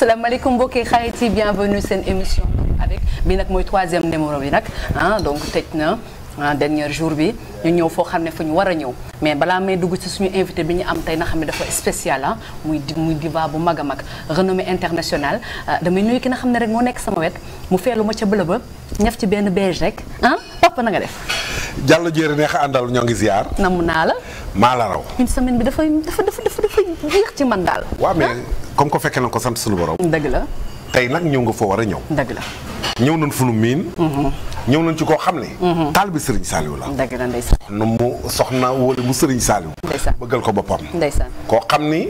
salaamaaleykum mbokki xarit yi bienvenue seen émission avec bi nag mooy troisième numéro bi nag ah donc tëj na ah dernier jour bi ñu ñëw foo xam ne fu ñu war a ñëw mais balaa may dugg ci suñu invité bi ñu am tey na xam ne dafa spécial ah muy di muy diva bu mag a mag renommée internationale damay nuyu ki nga xam ne rek moo nekk sama wet mu feelu ma ca bëla ba ñaf ci benn beige rek ah papa na nga def. Diallo Diéré neex a àndal ñoo ngi ziar. namm naa la. maa la raw. une semaine bi dafay dafa dafa dafa dafa jeex ci man daal. waaw mais comme ko fekkee na ko sant suñu borom. dëgg la. tey nag ñëw nga foo war a ñëw. dëgg la. ñëw nañ fu nu miin. ñëw nañ ci koo xam ne. taal bi Serigne Saliou la. dëgg la ndeysaan. nu mu soxna wala mu Serigne Saliou. ndeysaan bëggal ko boppam. ndeysaan. koo xam ni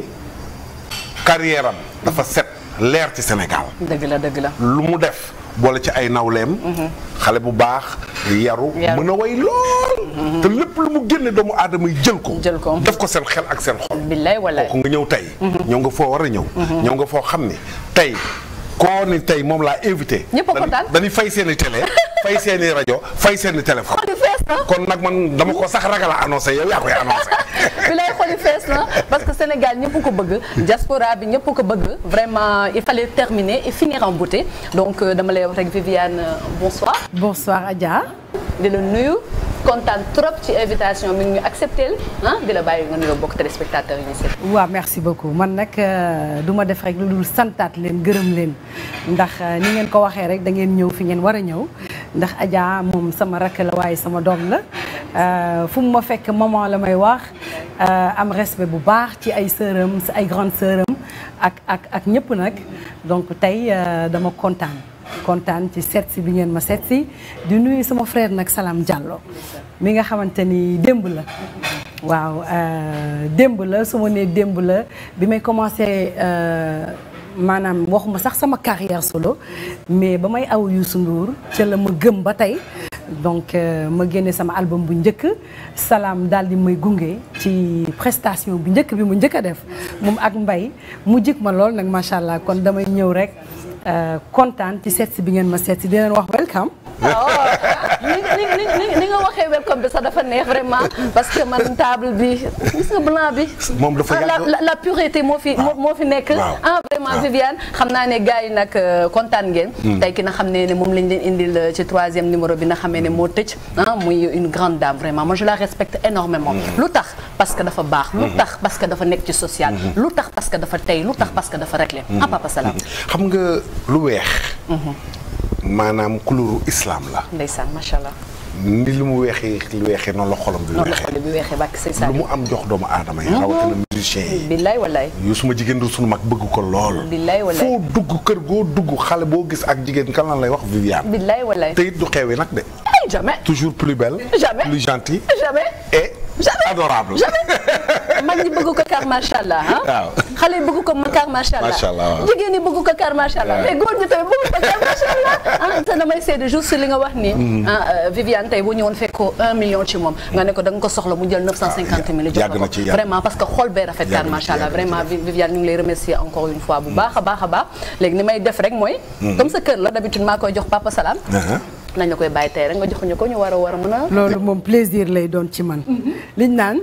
carrière am dafa set leer ci Sénégal. dëgg la dëgg la. lu mu def boole ci ay nawleem. xale bu baax yaru. Yaru. mën a way lool. te lépp lu mu génne doomu aadama yi jël ko. Jël ko. def ko seen xel ak seen xol. billaay walaay. kooku nga ñëw tey. ñëw nga foo war a ñëw. ñëw nga foo xam ni tey koo ni tey moom laa invité. Ñëpp a kontaan. dañuy fay seen i télé fay seen i rajo fay seen i téléphone. xol yi fees na. kon nag man dama ko sax ragal a annoncé yow yaa koy annoncé. billaay xol yi fees na parce que Sénégal ñëpp ko bëgg diaspora bi ñëpp ko bëgg vraiment il fallait terminer et finir en beauté donc euh, dama lay wax rek Viviane euh, bonsoir. Bonsoir Adja. di la nuyu kontaan trop ci invitation bi ñu accepté ah di la bàyyi nga nuyoo bokk téléspectateurs yi ñu seet. waaw merci beaucoup man nag euh, du ma def rek lu dul santaat leen gërëm leen ndax euh, ni ngeen ko waxee rek da ngeen ñëw fi ngeen war a ñëw ndax Adja moom sama rakk la waaye sama doom la euh, fu mu ma fekk maman la may wax euh, am respect bu baax ci ay sœuram si ay grande sœuram ak ak ak ñëpp nag donc tey euh, dama kontaan. kontaan ci seet si bi ngeen ma seet si di nuyu sama frère nag Salam Diallo mi nga xamante ni démb la waaw euh, démb la su ma nee démb la bi may commencé euh, maanaam waxuma sax sama carrière solo mais ba may aw Youssou Ndour ca la ma gëm ba tey donc euh, ma génne sama album bu njëkk Salam daal di may gunge ci prestation bu njëkk bi mu njëkk a def moom ak mbay mu jik ma lool nag macha allah kon damay ñëw rek euh, kontaan ci seet si bi ngeen ma seet si di leen wax welcome. ni ni ni ni ni nga waxee welcome bi sax dafa neex vraiment parce que man table bi gis nga blanc bi. moom dafa ah, la yàgg- la la pureté moo fi moo moo fi nekk. Waaw. ah vraiment Waaw. Viviane xam naa ne gars yi nag euh, kontaan ngeen. tey ki na xam ne ne moom lañ leen indil euh, ci troisième numéro bi na xamee ne moo tëj ah muy une grande dame vraiment moi je la respecte énormément lu tax parce que dafa baax. lu tax parce que dafa nekk ci social. lu tax parce que dafa tey lu tax parce que dafa réglé. ah papa Salam. xam nga lu weex. maanaam couleur islam la. ndeysaan macha allah. ni li mu weexee lu weexee noonu la xolam bi noonu la weexee. xol bi weexee bàkk say lu saa mu am jox doomu aadama yi. rawatina musiciens yi. billaay wallaay. yu suma jigéen du sunu mag bëgg ko lool. billaay wallaay. foo dugg kër goo dugg xale boo gis ak jigéen kan lan lay wax Viviane. billaay wallaay. te it du xeewee nag de. ay jamais. toujours plus belle. Jamais. plus gentille. jamais. et Jamais. adorable. mag ñi bëgg ko kar macha allah ah. Waaw. xale yi bëgg ko kar macha allah. Macha allah, waaw. jigéen ñi bëgg ko kar macha allah. Waaw. mais góor ñi tamit bëgg ko kar macha allah. ah te damay seede juste li nga wax ni. ah euh, Viviane tey bu ñëwoon fekk ko un million ci moom. nga ne ko da nga ko soxla mu jël 950 mille jox yàgg la na ko ci, yàgg vraiment parce que xol bee rafet kar Yàgg na macha ci, allah yàgg na ci, vraiment yàgg Vi- Viviane ñu ngi lay remercier encore une fois bu baax a baax a baax léegi ni may def rek mooy. comme sa kër la d'habitude maa koy jox papa Salam. Uh-huh. nañ la koy bàyyi tey rek nga joxuñu ko ñu war a war a mën a. loolu moom plaisir lay doon ci man liñ naan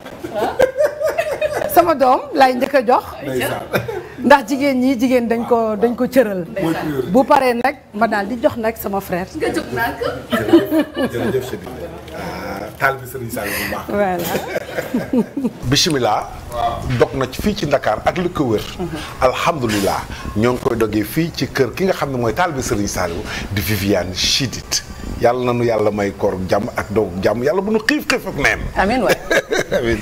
sama doom lay njëkk a jox ndax jigéen ñi jigéen dañ ko dañ ko cëral bu paree nag ma daal di jox nag sama frère nga jóg naa ko. jërëjëf Chérif. taal bi Serigne Sall bu baax. voilà bisimilah. dog na ci fii ci Dakar ak li ko wër. alhamdulilah ñoo ngi koy dogee fii ci kër ki nga xam ne mooy taal bi Serigne Saliou di Viviane Chidid yàlla na nu yàlla may koor jàmm ak doog jàmm yàlla bu nu xiif xiif ak neen. amiin waay. amiin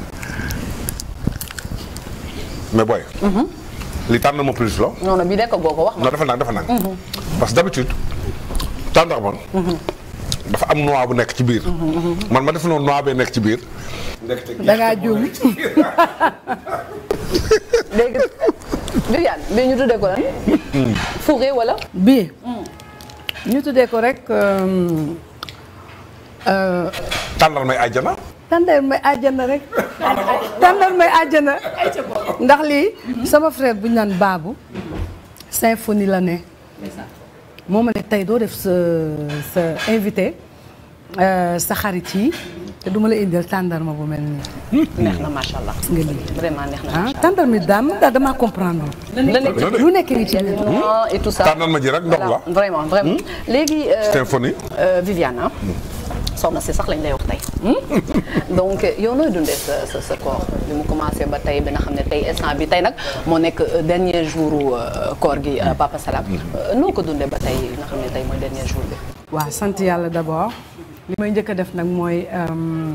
mais booy. li tànn ma plus la. non non bii de ko goo ko wax ma. non dafa nang dafa nang parce que d'habitude tàndarma dafa am noix bu nekk ci biir. man ma def noonu noix bee nekk ci biir. da ngaa juum léegi Viviane bii ñu tuddee ko lan. fourré wala. bii ñu tuddee ko rek euh, euh, tàndal may àjjana. tàndal may àjjana rek tàndal may àjjana ndax lii sama frère bu ñu naan baabu symphonie la ne moo ma ne tey doo def sa sa invité euh, sa xarit yi te duma la indil tàndarma bu mel nii neex na macha allah. gis nga lii vraiment neex na ah macha tàndarma yi daal man daal damaa comprendre allah. la nekk lu nekk ngi ci biir non et tout ça. tànnal ma ji rek ndox la Voilà, vraiment vraiment. léegi. euh, symphonie euh, Viviane ah. soxna si sax lañ lay wax tey. donc yow nooy dundee sa sa sa koor bi mu commencé ba tey bi nga xam ne tey instant bi tey nag moo nekk euh, dernier jour euh, koor gi euh, Papa Salam. Euh, noo ko dundee ba tey nga xam ne tey mooy dernier jour bi. waaw sant yàlla d'abord li may njëkk a def nag mooy euh,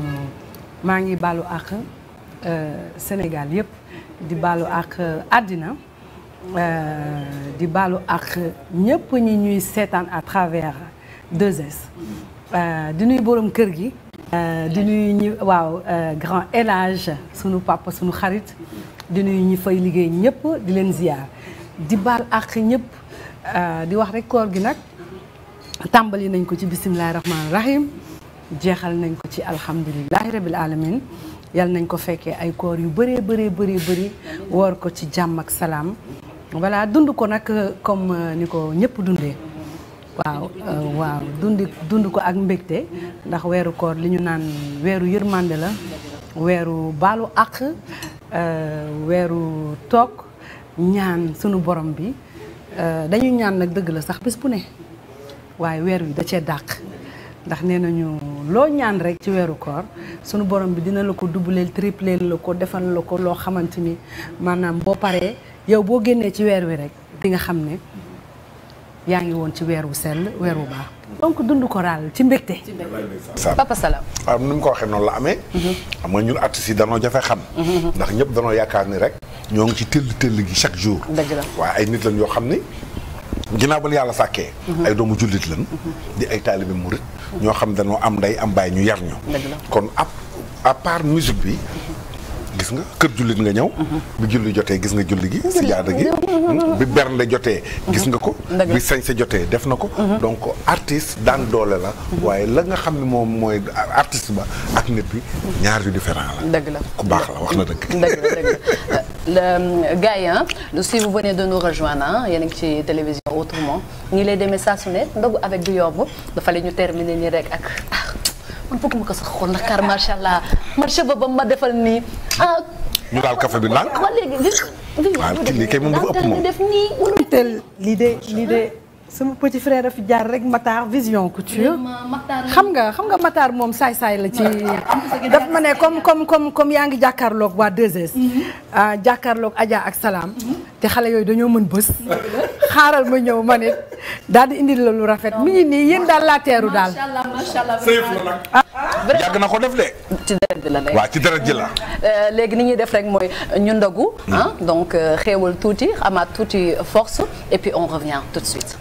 maa ngi baalu àq euh, Sénégal yëpp di baalu àq àddina euh, di baalu àq ñëpp ñi ñuy seetaan à travers 2S euh, di nuy borom kër gi euh, di nuy ñi waaw euh, grand élage sunu papa sunu xarit di nuy ñi fay liggéey ñëpp di leen ziyaar di baal àq ñëpp euh, di wax rek koor gi nag tàmbali nañ ko ci bisimilahi rahmaani rahim jeexal nañ ko ci alhamdulilahi rabil alamin yal nañ ko fekkee ay koor yu bëree bëree bëri bëri woor ko ci jàmm ak salaam voilà dund ko nag comme euh, ni ko ñëpp dundee waaw euh, waaw dundi dund ko ak mbégte ndax weeru koor li ñu naan weeru yërmande la weeru baalu àq euh, weeru toog ñaan sunu borom bi euh, dañuy ñaan nag dëgg la sax bés bu ne waaye weer wi da cee dàq ndax nee nañu loo ñaan rek ci weeru koor sunu borom bi dina la ko doubleel tripleel la ko defal la ko loo xamante ni maanaam boo paree yow boo génnee ci weer wi rek di nga xam ne yaa ngi woon ci weer wu sell weer wu baax donc dund ko daal ci mbégte Sam Papa Salam. waaw ni mu ko waxee noonu la amee xam nga ñun artistes yi danoo jafe xam ndax ñëpp danoo yaakaar ni rek ñoo ngi ci tëll tëll gi chaque jour Dëgg la. waaye ay nit lañ yoo xam ni ginnaaw ba la yàlla sàkkee ay doomu jullit lañ di ay taalibe murit ñoo xam danoo am ndey am baay ñu yar ñu Dëgg la. kon à à part musique bi gis nga kër jullit nga ñëw bi julli jotee gis nga julli gi si jaada gi bi bernde jotee gis nga ko Dëgg la. bi sañse jotee def na ko donc artiste daan doole la waaye la nga xam ne moom mooy artiste ba ak nit bi ñaar yu différent la dëgg la ku baax la wax na dëgg dëgg la dëgg la le gars yi ah si vous venez de nous rejoindre ah yéen a ngi ci télévision autrement ñi lay demee saa su ne ndogu avec du yomb dafa la ñu terminer nii rek ak ah man bëgguma ko sax xool ndax car macha allah marché ba ba ma defal nii ah. ñu daal café bi ndànk waa léegi gis nga. waaw kii lii kay moom dafa ëpp moom. def nii wala. tel lii de lii de sama petit frère a fi jaar rek Matar vision couture xam nga xam nga Matar moom saay-saay la ci daf ma ne comme comme comme comme yaa ngi jàkkaarloog waa 2S ah jàkkaarloog Adja ak Salaam te xale yooyu dañoo mën bës xaaral ma ñëw ma nit daal di indil la lu rafet mi ngi nii yéen daal laa teeru daal yàgg na ko def de ci deret bi la nekk. waaw ci dara ji la Euh, léegi ni ñuy def rek mooy ñu ndogu ah donc euh, xéewal tuuti amaat tuuti force et puis on revient tout de suite.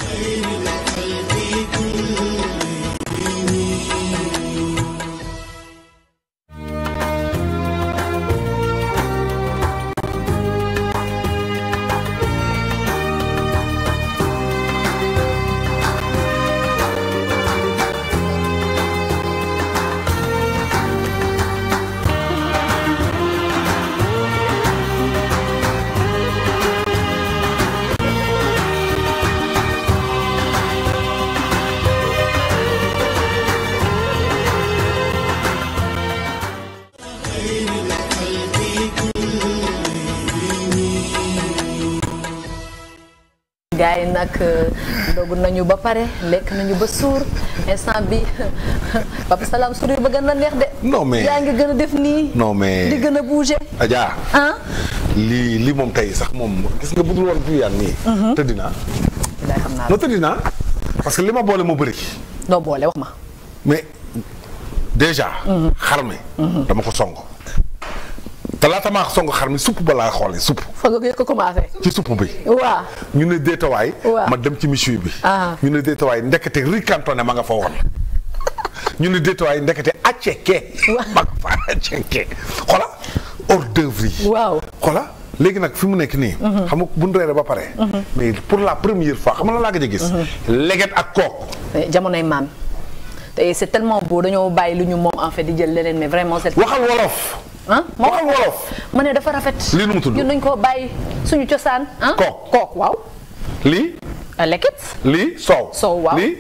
gars yi nag ndogu nañu ba pare lekk nañu ba suur instant bi Papa Salam sourire ba gën a neex de. Non, mais- yaa ngi gën a def nii. non mais di gën a bouger. Adja ah. lii lii moom tey sax moom gis nga budul woon Viviane nii tëddi naa day xam naa non tëddi naa parce que li ma boole moo bëri doo boole wax ma. mais déjà xar mi dama ko song te laata maa song xar mi supp ba laa xoolee supp fa nga ko commencé. ci supp bi waaw. ñu ne déetawaay Waaw. ma dem ci michu bi Ah. ñu ne déetawaay ndekete ricantonné ma nga fa woon ñu ne déetawaay ndekete acceke ma nga fa acceke xola hors d'œuvre yi waaw. xola léegi nag fi mu nekk nii xam nga bu ñu reere ba pare mais pour la première fois xam nga la laa gëj a gis leget ak kook jamonoy maam te c'est tellement beau dañoo bàyyi lu ñu moom en fait di jël leneen mais vraiment c'est. waxal wolof ah waxal wolof ma ne dafa rafet. Lii nu mu tudd? ñun dañ koo bàyyi suñu cosaan. ah Kook. kook waaw. lii lekket. lii soow Soow, waaw. lii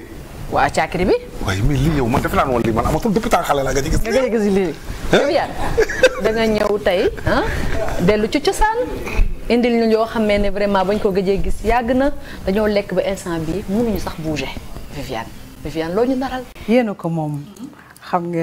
waa caakiri bi. waaye mais lii yow man defe naa woon lii man amatul depuis temps xale la nga ci gis. nga gëj a gis lii. Viviane da nga ñëw tey ah dellu ci cosaan indil ñu yoo xam ne vraiment bañ ko gëjee gis yàgg na dañoo lekk ba instant bii mënuñu sax bouger Viviane Viviane loo ñu naral. yéen a ko moom xam nga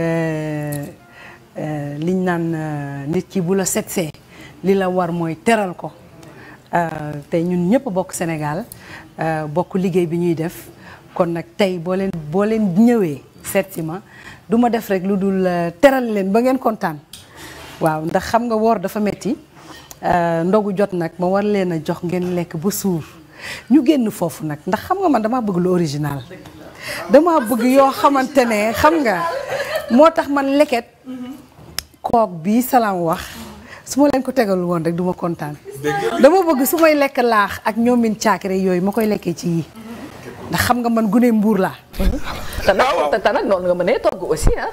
liñ naan nit ki bu la setsee li la war mooy teral ko tey ñun ñëpp bokk Sénégal bokk liggéey bi ñuy def kon nag tey boo leen boo leen ñëwee seet si ma du ma def rek lu dul teral leen ba ngeen kontaan waaw ndax xam nga woor dafa metti ndogu jot nag ma war leen a jox ngeen lekk ba suur ñu génn foofu nag ndax xam nga man damaa bëgg lu original dama bëgg yoo xamante ne xam nga moo tax man leket kook bi salaam wax su ma leen ko tegalul woon rek du ma kontaan dama bëgg su may lekk laax ak ñoomin caakiri yooyu ma koy lekkee ci yi ndax xam nga man gune mbuur laa te nag te nag noonu nga mënee togg aussi ah.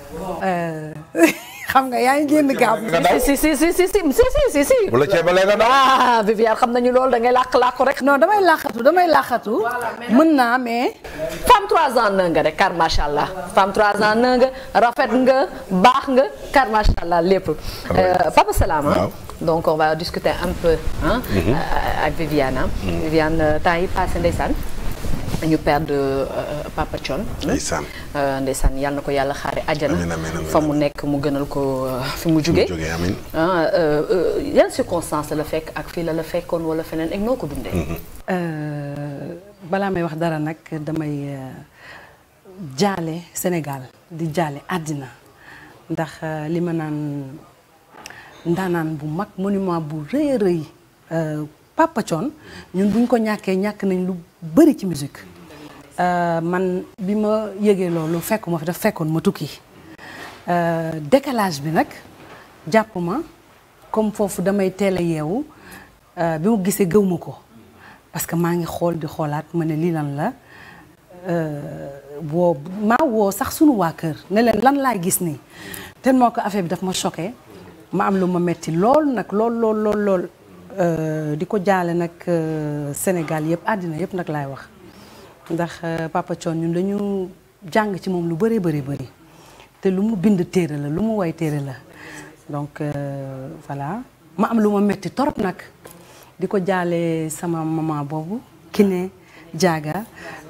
xam nga yaa ngi génn gaaw. si si si si si si si si. bu la ceebalee nga daw. ah Viviane xam nañu loolu da ngay làq làqu rek. non damay làqatu damay làqatu. mën naa mais. femme 3 ans na nga rek car macha allah femme 3 ans na nga rafet nga baax nga car macha allah lépp. Papa Salam waaw. donc on va discuter un peu ah. ak Viviane ah. Viviane temps yi passé ndeysaan. ñu perdre Papa Thione. ndeysaan. ndeysaan yàlla na ko yàlla xaare àjjana. amiin amiin amiin fa mu nekk mu gënal ko fi mu jugee. mu jógee amiin. ah yan circonstance la fekk ak fii la la fekkoon wala feneen ak noo ko dundee. balaa may wax dara nag damay jaale Sénégal di jaale àddina ndax li ma naan ndaanaan bu mag monument bu rëy a rëy Papa Thione ñun buñ ko ñàkkee ñàkk nañ lu bëri ci musique man bi ma yëgee loolu fekkuma fi daf fekkoon ma tukki décalage bi nag jàpp ma comme foofu damay teel a yeewu bi ma gisee gëw ma ko parce que maa ngi xool di xoolaat ma ne lii lan la woo maa woo sax sunu waa kër ne leen lan laay gis nii ten moo ko affaire bi daf ma choqué ma am lu ma metti lool nag lool lool lool lool di ko jaale nag Sénégal yëpp àddina yëpp nag laay wax ndax Papa Thione ñun dañu jàng ci moom lu bëree bëri bëri te lu mu bind téere la lu mu woy téere la donc voilà ma am lu ma metti torop nag di ko jaale sama maman boobu Kiné Diaga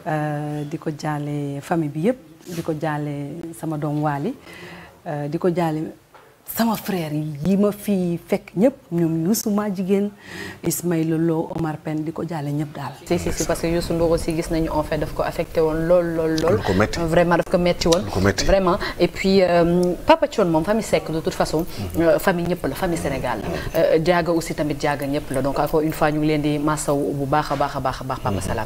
di ko jaale famille bi yëpp di ko jaale sama doom Waly di ko jaale sama frère yi ma fi fekk ñëpp ñoom Youssou ma jigéen Ismaïla Lo Omar Pène di ko jaale ñëpp daal. si si si parce que Youssou Ndour aussi gis nañu en fait daf ko affecté woon lool lool lool. Lu ko metti. vraiment daf ko metti woon. Lu ko metti. vraiment et puis euh, Papa Thione moom famille Seck de toute façon. euh, famille ñëpp la famille Sénégal la. Euh, Diaga aussi tamit Diaga ñëpp la donc encore une fois ñu ngi leen di masaw bu baax a baax a baax a baax Papa Salam.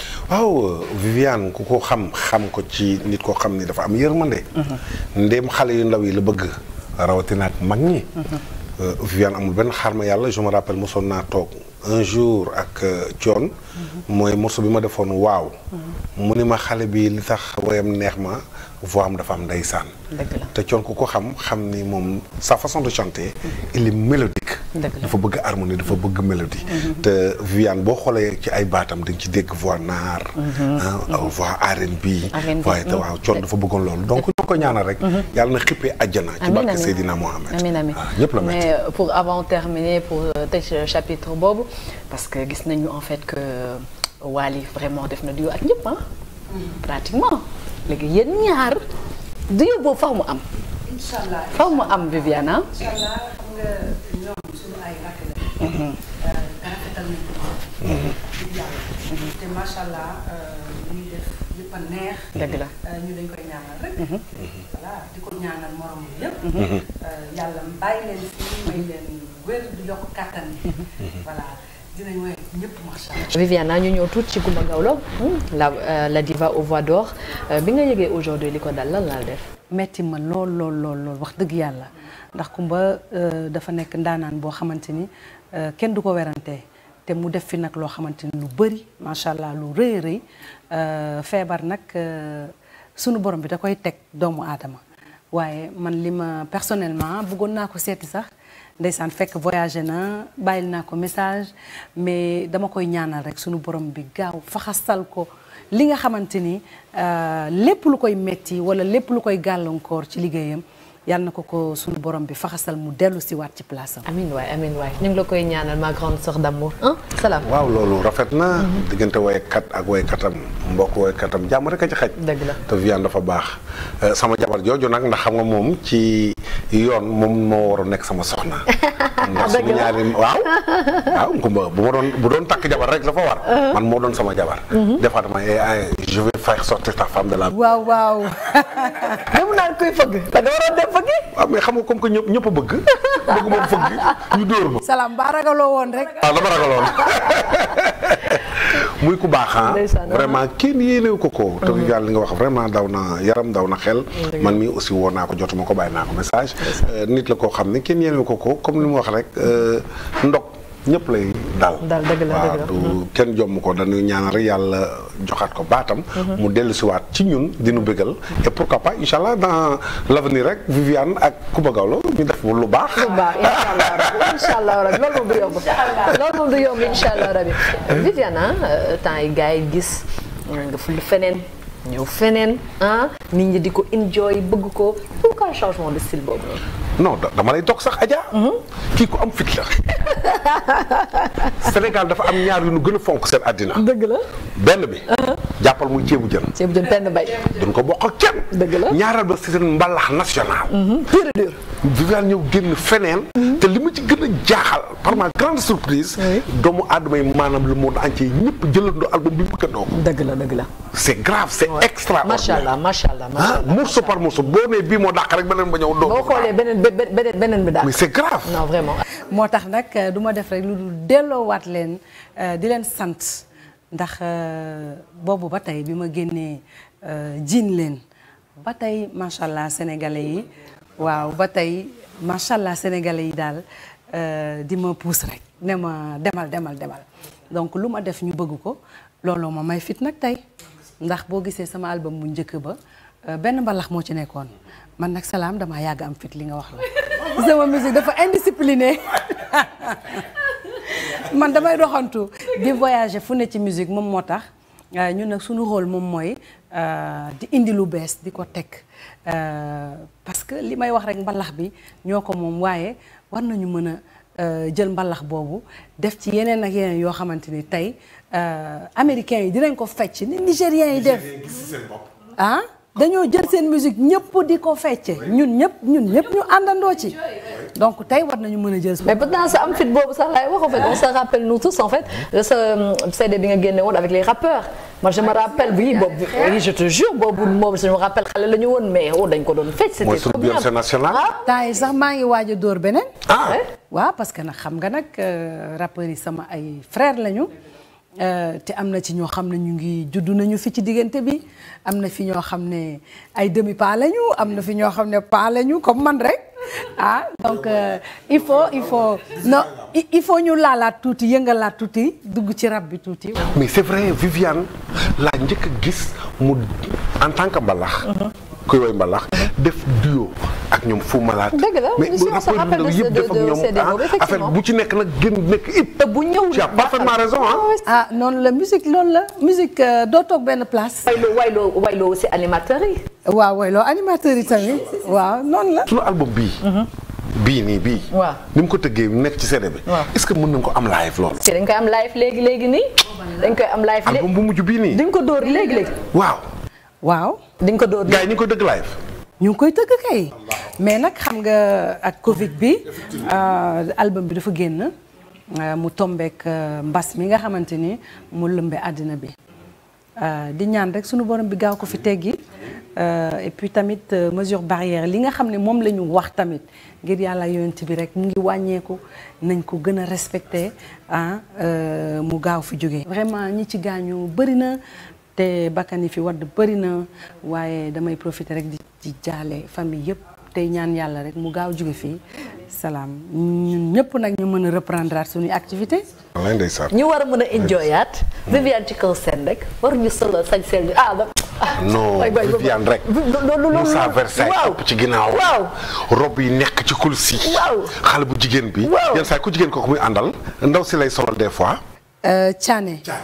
waaw Viviane ku ko xam xam ko ci nit koo xam ni dafa am yërmande. ndéem xale yu ndaw yi la bëgg rawatina ak mag ñi. Euh, Viviane amul benn xarma yàlla je me rappelle mosoon naa toog un jour ak euh, Thione. mooy morceau bi ma defoon waaw. mu ni ma xale bi li tax woyam neex ma voix am dafa am ndeysaan. dëgg la te Thione ku ko xam xam ni moom sa façon de chanter il est mélodique. Dëgg la. dafa bëgg harmonie dafa bëgg mélodie. te Viviane boo xoolee ci ay baatam dañ ci dégg voix naar. ah voix R&B. R&B, waaye te waaw Thione dafa bëggoon loolu donc ñoo ko ñaanal rek. yàlla na xippee àjjana. ci Amiin, barke amiin. Seydina Mohamed. amiin amiin waaw ñëpp la métti. mais euh, pour avant terminer pour euh, tëj chapitre boobu parce que gis nañu en fait que Wally vraiment def na duo ak ñëpp ah. pratiquement léegi yéen ñaar duo boobu faw mu am. incha allah faw mu am Viviane ah. incha allah xam nga ñoom suñu ay rakk la. rafetal nañ ko. di jàll. te macha allah ñuy def yëpp a neex. dëgg la. ñu dañ koy ñaanal rek. voilà di ko ñaanal morom yi yëpp. yàlla bàyyi leen fii may leen wér di yokk kàttan yi. voilà dinañ woy ñëpp macha allah. Viviane naa ñu ñëw tuuti ci Coumba Gawlo la euh, la diva aux voix d'or Euh, bi nga yëgee aujourd'hui li ko dal lan laa def. metti ma lool lool lool lool wax dëgg yàlla ndax Kumba euh, dafa nekk ndaanaan boo xamante ni euh, kenn du ko werante te mu def fi nag loo xamante ni lu bëri macha allah lu rëy a rëy euh, feebar nag euh, sunu borom bi da koy teg doomu aadama waaye man li ma personnellement bëggoon naa ko seeti sax ndeysaan fekk voyagé na bàyyil naa ko message mais dama koy ñaanal rek sunu borom bi gaaw faxasal ko li nga xamante ni euh, lépp lu koy metti wala lépp lu koy gàllankoor ci liggéeyam yal na ko ko sunu borom bi faxasal mu dellu si waat ci place am. amin waay amin waay ñu ngi la koy ñaanal ma grande sœur d'amour ah salaam. waaw loolu rafet na. diggante woykat ak woykatam mbokk woykatam jàmm rek a ci xaj. Dëgg la. te Viviane dafa baax Euh, sama jabar jooju nag ndax xam nga moom ci yoon moom moo waroon nekk sama soxna. ndax suñu ñaari waaw. waaw kumba bu ma doon bu doon takk jabar rek dafa war. man moo doon sama jabar. des fois dama eh, eh, je vais faire sortir ta femme de la. waaw waaw. même naan kuy fëgg. da nga waroon dem fëgg. waaw mais xam nga comme que ñëpp ñëpp a bëgg bëgg moom fëgg ñu dóor ma. salaam ba ragaloo woon rek. waaw dama ragaloon muy ku baax ah Ndeysaan, vraiment kenn yéenewu ko ko te yàlla li nga wax vraiment daw na yaram daw na xel man mii aussi woo naa ko jotuma ko bàyyi naa ko message Euh, nit la koo xam ne kenn yéenewu ko ko comme li mu wax rek euh, ndog ñëpp lay dal Dal, dëgg la, waaw dëgg la. du kenn jomm ko dañuy ñaanal rek yàlla joxaat ko baatam mu dellu siwaat ci ñun dinu bëggal et pourquoi pas incha allah dans l'avenir rek Viviane ak Coumba Gawlo ñu def lu baax bu baax incha allah rabi incha allah rabi loolu moom du yomb loolu moom du yomb incha allah rabi Viviane ah temps yi gars yi gis nga ful feneen ñëw feneen ah nit ñi di ko enjoy bëgg ko pourquoi changement de style boobu noonu. non da- dama lay toog sax Adja. kii ku am fit la. Sénégal dafa am ñaar yu nu gën a fonk seen àddina. dëgg la benn bi. jàppal muy ceebu jën. ceebu jën penn bay. duñ ko bokk ak kenn. Dëgg la. ñaareel ba c'est seen mbalax national. pur et dur. Viviane ñëw génn feneen. te li ma ci gën a jaaxal par ma grande surprise. Oui. doomu aadama yi maanaam le monde entier ñëpp jëlandoo album bi mu gëndoo ko. dëgg la dëgg la. c'est grave c'est extraordinaire. macha allah macha allah macha ah allah. morceau par morceau boo nee bii moo dàq rek beneen ba ñëw doo. boo xoolee beneen be- be- beneen beneen bi daal. mais c'est grave. non vraiment. moo tax nag euh, du ma def rek lu dul delloowaat leen euh, di leen sant ndax euh, boobu ba tey bi ma génnee euh, jiin leen ba tey macha allah sénégalais yi waaw ba tey macha allah sénégalais yi daal euh, di ma puus rek ne ma demal demal demal donc lu ma def ñu bëgg ko looloo ma may fit nag tey ndax boo gisee sama album bu njëkk ba euh, benn mbalax moo ci nekkoon man nag salaam damaa yàgg am fit li nga wax la sama musique dafa indiscipliné man damay doxantu di voyager fu ne ci musique moom moo tax euh, ñun nag suñu rôle moom mooy euh, di indi lu bees di ko teg euh, parce que li may wax rek mbalax bi ñoo ko moom waaye war nañu mën a euh, jël mbalax boobu def ci yeneen ak yeneen yoo xamante ni tey euh, américains yi dinañ ko fecc ni nigériens yi def ah dañoo jël seen musique ñëpp di ko fecce ñun ñëpp ñun ñëpp ñu àndandoo ci donc tey war nañu mën a jël mais pourtant sa am fit boobu sax laay wax en fait on se rappelle nous tous en fait de ce CD bi nga génne woon avec les rappeurs moi je me rappelle oui boobu oui je te jure boobu moom je me rappelle xale la ñu woon mais oh dañ ko doon fecc c'était mooy suñu trop bien Beyoncé national. temps yi sax maa ngi waaj a dóor beneen ah waaw parce que nag xam nga nag euh, rappeurs yi sama ay frères lañu euh, te am na ci ñoo xam ne ñu ngi juddu nañu fi ci diggante bi am na fi ñoo xam ne ay demi pas lañu am na fi ñoo xam ne pas lañu comme man rek ah donc euh, il faut il faut non il il faut ñu laalaat tuuti yëngalaat tuuti dugg ci rab bi tuuti. mais c'est vrai Viviane laa njëkk a gis mu en tant que mbalax. kuy woy mbalax def duo ak ñoom Fou Malade. Dëgg la, mais on se rappeurs yu rappelle ndaw de yëpp ce- def ak de- de ñoom CD boobu, ah affaire effectivement. bu ci nekk nag gën nekk hip. te bu ñëw tu as parfaitement raison ah. ah noonu la musique loolu la musique euh, doo toog benn place. wayloo wayloo wayloo aussi animateurs yi waaw waaw loolu animateur yi tamit waaw noonu la. sunu album bii. bii nii bii. Waaw. ni mu ko tëggee nekk ci CD bi. Waaw. est-ce que mën nañ ko am live loolu. si dañ koy am live léegi léegi nii dañ koy am live léegi album bu mujj bii nii. dañ ko dóor léegi léegi waaw. waaw. dañ ko dóor gars yi ñu ngi koy dëgg live. ñu ngi koy tëgg kay mais nag xam nga ak Covid bi euh, album bi dafa génn euh, mu tombeek euh, mbas mi nga xamante ni mu lëmbe àddina bi Euh, di ñaan rek sunu borom bi gaaw ko fi teggi euh, et puis tamit euh, mesure barrière li nga xam ne moom la ñu wax tamit ngir yàlla yonent bi rek mu ngi wàññeeku nañ ko gën a respecté ah euh, mu gaaw fi jógee. vraiment ñi ci gaañu bëri na te bakkan yi fi wadd bëri na waaye damay profiter rek di di jaale famille yëpp tey ñaan yàlla rek mu gaaw jóge fii salaam ñun ñëpp nag ñu mën a reprendre suñuy activité walaay ndeysaan. ñu war a mën a enjoyaat Viviane ci kaw seen rek war ñu solo sañ seen ñu ah ba non waay, waay, Viviane rek. loolu Moussa Versailles waaw topp ci ginnaaw. waaw rob yi nekk ci kulsi yi. Waaw. xale bu jigéen bi. Waaw. yenn saa yi ku jigéen kooku muy àndal ndaw si lay solal des fois. Euh, Thiané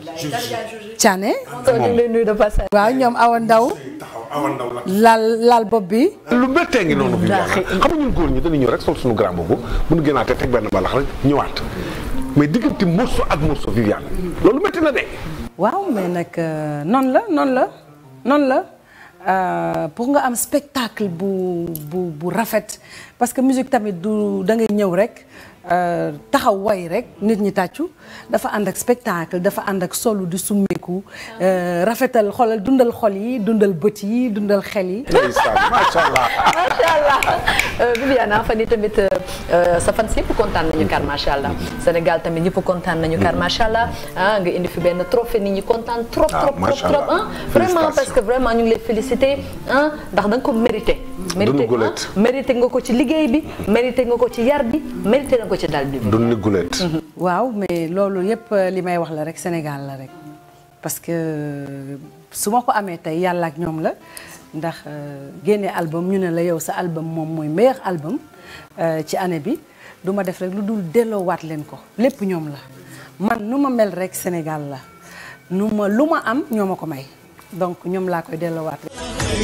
Thiané ñu ngi lay nuyu de passage. waaw ñoom Awa Ndaw taxaw awa ndaw la. laal laal bopp bi lu méttee ngi noonu. Viviane xam nga ñun góor ñi dañuy ñëw rek sol suñu grand boobu bu ñu génnaatee teg benn balax rek ñëwaat mais diggante morceau ak morceau Viviane loolu métti na de. waaw mais nag euh, noonu la noonu la noonu la euh, pour nga am spectacle bu bu bu rafet parce que musique tamit du da ngay ñëw rek euh, taxaw way rek nit ñi tàccu dafa ànd ak spectacle dafa ànd ak solu di summeeku euh, rafetal xolal dundal xol yi dundal bët yi dundal xel yi ndeysaan macha allah. macha allah Viviane fan yii tamit euh, sa fans yëpp kontaan nañu kar macha allah Sénégal tamit ñëpp kontaan nañu kar macha allah ah nga indi fi benn trophée nit ñi kontaan trop Ah, trop trop macha trop allah. ah vraiment parce Félicitations. que vraiment ñu ngi lay féliciter ah ndax da nga ko mérité. mérité gulet. ah mérité nga ko ci liggéey bi mérité nga ko ci yar bi mérité nga ko ci dal bi. du ni gulet. waaw mais loolu yëpp li may wax la rek Sénégal la rek parce que su ma ko amee tey yàlla ak ñoom la ndax euh, génne album ñu ne la yow sa album moom mooy meilleur album euh, ci année bi du ma def rek lu dul delloowaat leen ko lépp ñoom la man nu ma mel rek Sénégal la nu ma lu ma am ñoo ma ko may donc ñoom laa koy delloowaat rek.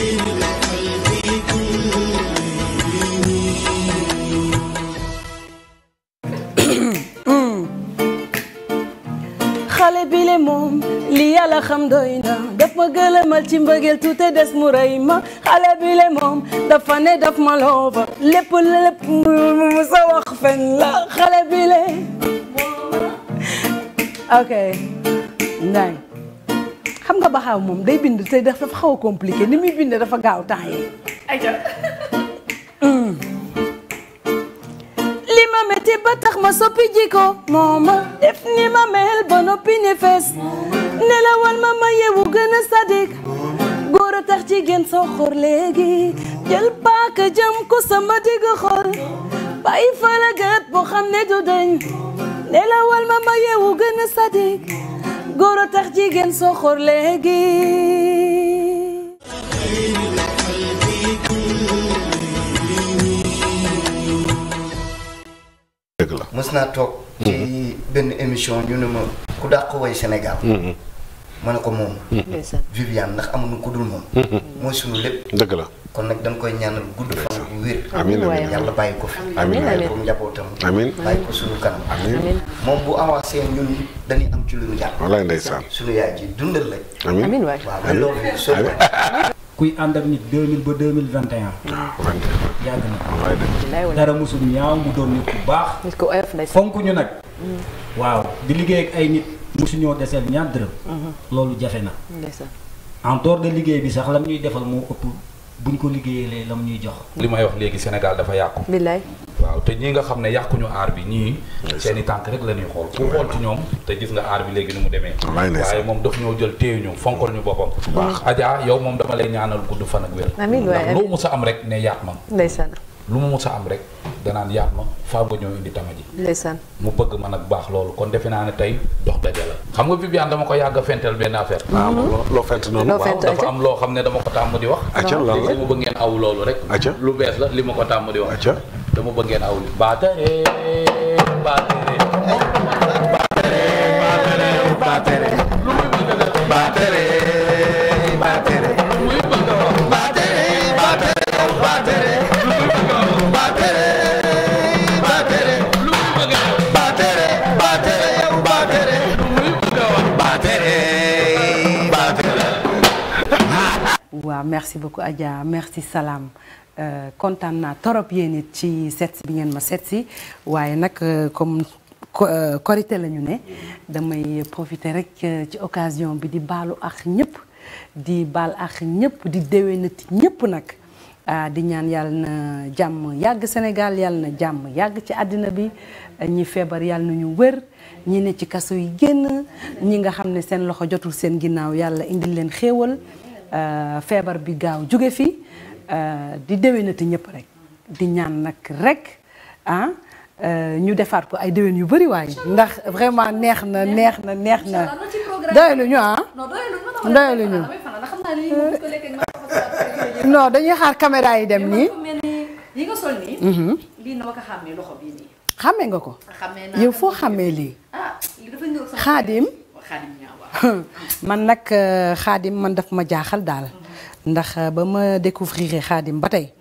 xale bi le moom li yàlla xam doy na daf ma gëlëmal ci mbëggeel tuute des mu rëy ma xale bi le moom dafa ne daf ma loofa lépp lépp mu sa wax fen la xale bi le ok ndaay xam nga baxaaw moom day bind te dafa xaw a compliqué ni muy bind dafa gaaw temps yi li ma metti ba tax ma soppi jiko moo ma def ni ma mel ba noppi ne fees nelawal ma ma yeewu gën a sadik góor a tax jigéen soo xor léegi jël paaka jëm ko sama digg xol bàyyi fa la gët boo xam ne du dañ nelawal ma ma yeewu gën a sadik góor a tax jigéen soo xor léegi dëgg la. mës naa toog ci benn émission ñu ne ma ku dàq woy Sénégal ma ne ko moom ndeysaan. Viviane ndax amuñu ku dul moom mooy sunu lépp dëgg la. kon nag dañ koy ñaanal gudd fan bu wér amiin waaye. amiin yàlla bàyyi ko fi Amiin, bàyyi amiin. ko njabootam amiin. bàyyi ko sunu kanam amiin moom bu avancé ñun dañuy am ci lu ñu jàpp wallaay ndeysaan. sunu yaay ji dundal la amiin amiin waay. waaw mais loolu soo ko kuy ànd ak nit 2000 ba 2021 yàgg na wallaay dëgg. bilaay wala dara musul ñaaw mu doon nit ku baax nit ko oyof ndeysaan. fonk ñu nag waaw di liggéey ak ay nit musuñoo deseel ñaar dërëm loolu jafe na ndeysaan. en dehors de liggéey bi sax lam ñuy defal moo ëpp buñ ko liggéeyee lam ñuy jox li may wax léegi Sénégal dafa yàqu bilaay. waaw te ñi nga xam ne yàquñu aar bi ñii seen i tànk rek la ñuy xool ku xool ci ñoom te gis nga aar bi léegi ni mu demee Wallaay ndeysaan. waaye moom daf ñoo jël téye ñu fonkal ñu boppam Adja yow moom dama lay ñaanal gudd fan ak wér Amiin waay, ndax amiin. loo mus a am rek ne yaat ma ndeysaan. lu mu mus a am rek danaan yaat ma faa nga ñëw indi tama ji ndeysaan. mu bëgg ma nag baax loolu kon defe naa ne tey dox daje la xam nga Viviane dama ko yàgg a fentel benn affaire ah loo loo fent noonu. Loo waaw fent, dafa Adja. am loo xam ne dama ko tàmm di wax acca lan léegi la. dama bëgg ngeen aw loolu rek Acca. lu bees la li ma ko tàmm di wax acca. dama bëgg ngeen aw li baatere baatere baatere lu muy bëgg a def baatere baatere lu muy bëgg a wax baatere baatere baatere lu muy bëgg a wax baatere baatere lu muy bëgg a def baatere baatere yow baatere lu muy bëgg a wax baatere baatere waaw merci beaucoup Adja merci salaam Euh, kontaan naa torop yéen it ci seet si bi ngeen ma seet si waaye nag euh, comme ko- euh, korité la ñu ne damay profiter rek euh, ci occasion bi di baalu ak ñëpp di baal ak ñëpp di déwénati ñëpp nag ah di ñaan yàlla na jàmm yàgg Sénégal yàlla na jàmm yàgg ci àddina bi ñi feebar yàlla na ñu wër ñi ne ci kaso yi génn ñi nga xam ne seen loxo jotul seen ginnaaw yàlla indil leen xéewal euh, feebar bi gaaw jóge fi euh, di déwénati ñëpp rek di ñaan nag rek ah euh, ñu defaat ko ay déwén yu bëri waaye ndax vraiment neex na neex na neex na doylu ñu ah doylu ñu non dañuy xaar caméra yi dem nii yi nga sol nii. lii na ma ko xàmmee loxo bii nii. xàmmee nga ko xàmmee naa yow foo xàmmee lii ah lii dafa ñëw sama. xaadim xaadim ñaaw waaw. man nag euh, xaadim man daf ma jaaxal daal ndax euh, ba ma découvrir xaadim ba tey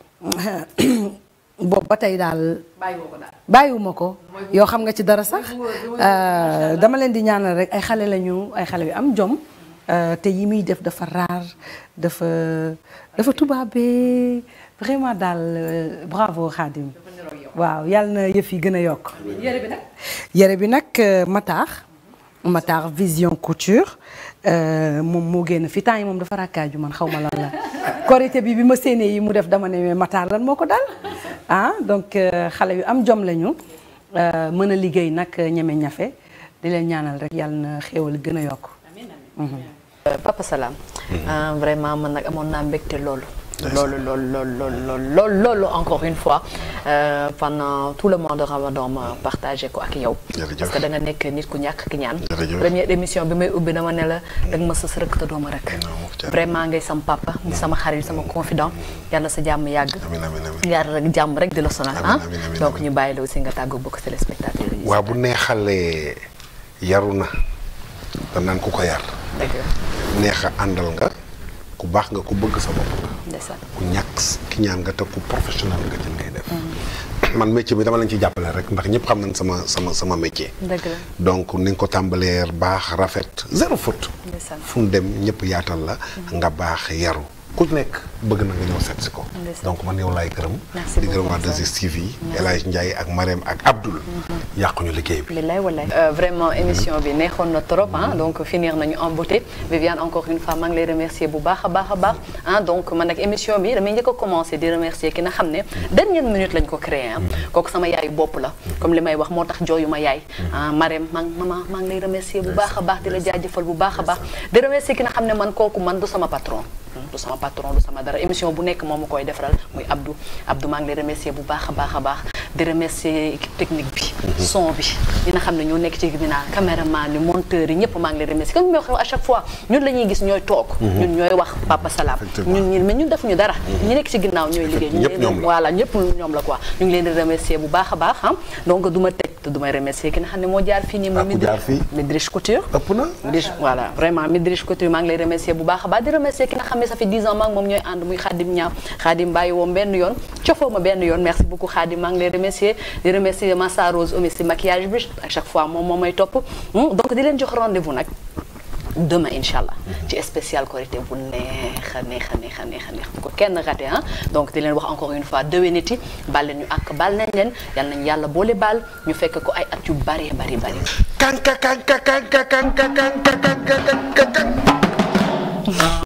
boobu ba tey daal bàyyiwoo ko daal. bàyyiwuma ko yow xam nga ci dara sax euh, dama leen di ñaanal rek ay xale lañu ay xale yu am jom euh, te yi muy def dafa raar dafa dafa tubaabee vraiment daal euh, bravo xaadim waaw yàlla na yëf yi gën a yokk yére bi nag. yére bi nag Matar Matar Vision Couture euh, moom moo génn fi temps yi moom dafa rakkaaju man xaw ma lan la korité bi bi ma séenee yi mu def dama ne mais Matar lan moo ko dal ah donc euh, xale yu am jom lañu euh, mën a liggéey nag ñeme ñafe di leen ñaanal rek yàlla na xéewal gën a yokk Papa Salam ah, vraiment man nag amoon naa mbégte loolu loolu loolu loolu loolu loolu loolu loolu encore une fois euh, pendant tout le mois de Ramadan ma partagé ko ak yow Jërëjëf. parce que da nga nekk nit ku ñàkk ki ñaan Jërëjëf. première émission bi may ubbi dama ne la da nga ma sës rek te dooma rek jërëjëf. vraiment ngay sam papa di sama xarit sama confident yàlla sa jàmm yàgg amiin amiin amiin. yàlla rek jàmm rek di la sonal ah Amiin, amiin, amiin, donc amiin. ñu bàyyi la aussi nga tàggu bokk téléspectateurs yi waaw bu neexalee yaru na da naan ku ko yar dëgg la neex a àndal nga ku baax nga ku bëgg sa bopp nga ndeysaan ku ñàkk ki ñaan nga te ku professionnel nga ci ngay def man métier bi dama leen ci jàppale rek ndax ñëpp xam nañ sama sama sama métier dëgg la donc ni nga ko tàmbalee baax rafet zéro faute ndeysaan fu mu dem ñëpp yaatal la nga baax yaru ku nekk bëgg na nga ñëw seet si ko Ndeysaan. donc man yow laay gërëm Merci di gërëm waa beaucoup, 2STV El Hadj Ndiaye ak Marème ak Abdoul yàquñu liggéey bi Billaay wallaay. vraiment émission bi neexoon na trop ah donc finir nañu en beauté Viviane encore une fois maa ngi lay remercier bu baax a baax a baax ah donc man nag émission bi damay njëkk a commencé di remercier ki nga xam ne dernière minute lañ ko créé ah kooku sama yaayu bopp la comme li may wax moo tax jooyu ma yaay ah Marème maa ngi maman maa ngi lay remercier bu baax a baax di la jaajëfal bu baax a baax di remercier ki nga xam ne man kooku man du sama patron du sama patron du sama dara émission bu nekk moom ma koy defaral muy Abdou Abdou maa ngi lay remercier bu baax a baax a baax di remercier équipe technique bi son bi ñi nga xam ne ñoo nekk ci ginnaaw caméraman yi monteur yi ñëpp maa ngi lay remercier comme ñoo xew à chaque fois ñun la ñuy gis ñooy toog ñun ñooy wax Papa Salam Effectivement. ñun ñi mais ñun defuñu dara ñi nekk ci ginnaaw ñooy liggéey ñu ngi ñëpp leen ñoom di la. voilà ñëpp ñoom la quoi ñu ngi leen di remercier bu baax a baax ah donc du ma tëj te du may remercier ki nga xam ne moo jaar fii nii Ah, muy ku jaar fii? Midriche Couture ëpp na Midriche voilà vraiment Midriche Couture maa ngi lay remercier bu baax a baax di remercier ki nga xam ne ça fait 10 ans maa ngi moom ñooy ànd muy Khadim Ñaaw Khadim bàyyi woon benn yoon cofoo ma benn yoon merci beaucoup Khadim maa ngi lay remercier di remercier Massa Rose Omi si maquillage bi à chaque fois moom moo may topp Hmm, donc di leen jox rendez-vous nag demain incha allah ci spécial Korité bu neex a neex a neex a neex a neex bu ko kenn raté ah donc di leen wax encore une fois déwéniti baal leen ñu ak baal nañ leen yal nañ yàlla boole baal ñu fekk ko ay at yu bari bari bari kanka kanka kanka kanka kanka kanka kanka